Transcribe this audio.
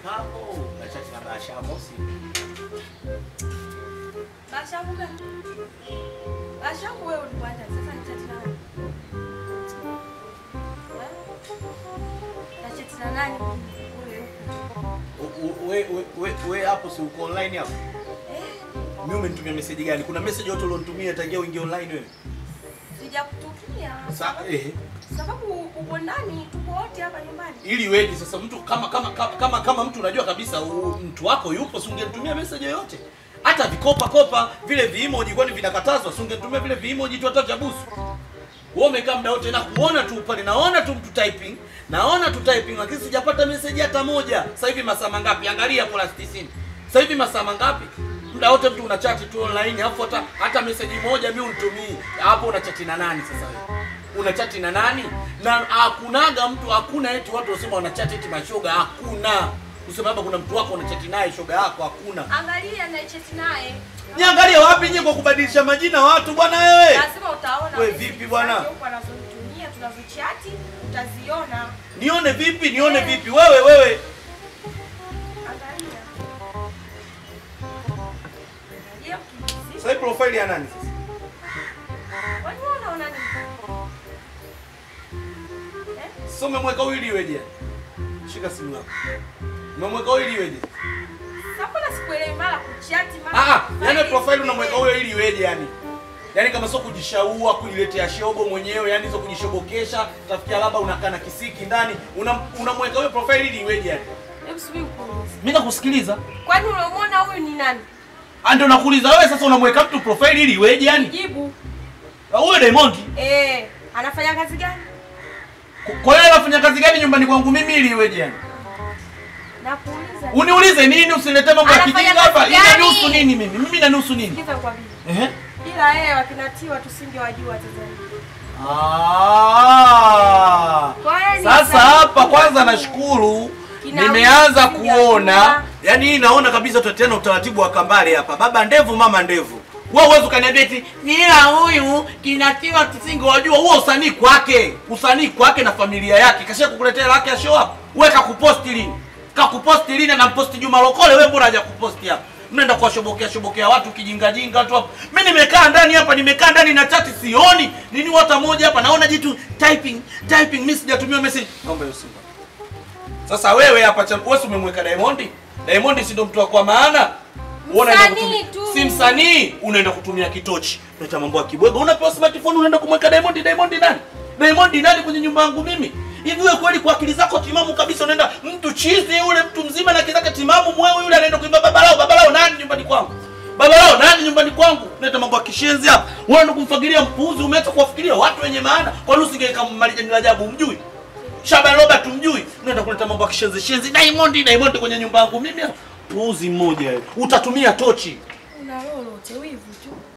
hapo na chati na Basha Mosi. Bashangu gani? Bashangu wewe ulipata sasa ni chati na nani? Eh? Na chati na nani? Ule. U- u- We we we we hapo si uko online hapo? Eh, Mimi umenitumia message gani? Kuna message yote ulionitumia tangia uingie online wewe? sijakutukia. Sa sababu- eh Sababu uko ndani, tuko wote hapa nyumbani. ili weje sasa mtu kama kama kama kama, kama mtu unajua kabisa u, mtu wako yupo si ungenitumia message yoyote hata vikopa kopa vile viimoji kwani vinakatazwa si ungenitumia vile viimoji tu hata vya busu wewe umekaa muda wote na kuona tu pale naona tu mtu typing naona tu typing lakini sijapata message hata moja sasa hivi masaa mangapi angalia plus 90 sasa hivi masaa mangapi muda wote mtu unachati tu online alafu hata hata message moja mimi unitumii hapo unachati na nani sasa wewe unachati na nani na hakunaga mtu hakuna eti watu wasema wanachati eti mashoga hakuna kusema labda kuna mtu wako unachati naye shoga yako hakuna Angalia na chati naye. niangalie wapi nyie kwa kubadilisha majina watu bwana wewe Lazima utaona. We, message vipi bwana? zake Huko anazonitumia tunazochati utaziona. nione vipi nione vipi wewe wewe Angalia. Angalia ukimzidi. sasa hii profile ya nani sasa Kwani wewe unaona nini? Eh? sasa umemweka huyu ili iweje shika simu yako umemweka huyu ili iweje Sasa mbona sikuelewi mara kuchati mara ah ah, kufanya yani profile hivi? unamweka huyo ili iweje yani yaani kama sio kujishaua kujiletea shobo mwenyewe yani sio kujishobokesha tafikia labda unakaa na kisiki ndani unam- unamweka huyo profile ili iweje yani Hebu subiri ukuulize. mimi nakusikiliza Kwani unamwona huyu ni nani? Ah, ndio nakuuliza wewe sasa unamweka mtu profile ili iweje yani Jibu. Ah, huyo Diamond Eh, anafanya kazi gani? kwa hiyo anafanya kazi gani nyumbani kwangu mimi ili iweje yani Nakuuliza. uniulize nini usilete mambo ya Anafanya kijinga hapa kazi Hii gani? inanihusu nini mimi mimi inanihusu nini Sikiza nikwambie. ehe Bila yeye wakinatiwa tusingewajua Tanzania. Ah. Kwa hiyo ni Sasa sababu hapa kwanza tu. nashukuru Kina nimeanza wiki kuona, sijajua. yani hii naona kabisa tena utaratibu wa kambale hapa, baba ndevu mama ndevu. Wewe uwezi ukaniambia eti nila huyu kinatiwa tusingewajua. Huo usanii kwake, usanii kwake na familia yake, kasha kukuletea lake ya show up. Wewe kakuposti lini? Kakuposti lini? Na mposti Juma Lokole, wewe mbona haja kuposti hapa? Mnaenda kuwashobokea shobokea watu kijingajinga tu hapa. Mimi nimekaa ndani hapa, nimekaa ndani na chati sioni nini hata moja hapa, naona jitu typing typing, mimi sijatumia message. Naomba hiyo simu. Sasa wewe hapa cha wewe si umemweka Diamond? Diamond si ndo mtu wa kwa maana? Wewe unaenda Msanii kutumia- tu. Si msanii, unaenda kutumia kitochi. Unaita mambo ya kibwego. Unapewa smartphone unaenda kumweka Diamond. Diamond nani? Diamond nani kwenye nyumba yangu mimi? Hivi wewe kweli kwa akili zako timamu kabisa unaenda mtu chizi yule mtu mzima na akili zake timamu mwewe yule anaenda kuimba babalao babalao nani nyumbani kwangu? Babalao nani nyumbani kwangu? Unaita mambo ya kishenzi hapa. Wewe ndo kumfagilia mpuuzi umeacha kuwafikiria watu wenye maana. Kwa nini usingeweka Marijani Rajabu umjui? Shaban Robert umjui? Unaenda kuleta mambo ya kishenzi shenzi. Diamond Diamond kwenye nyumba yangu mimi. hapa. Puuzi mmoja wewe. Utatumia tochi. Una lolote wivu tu.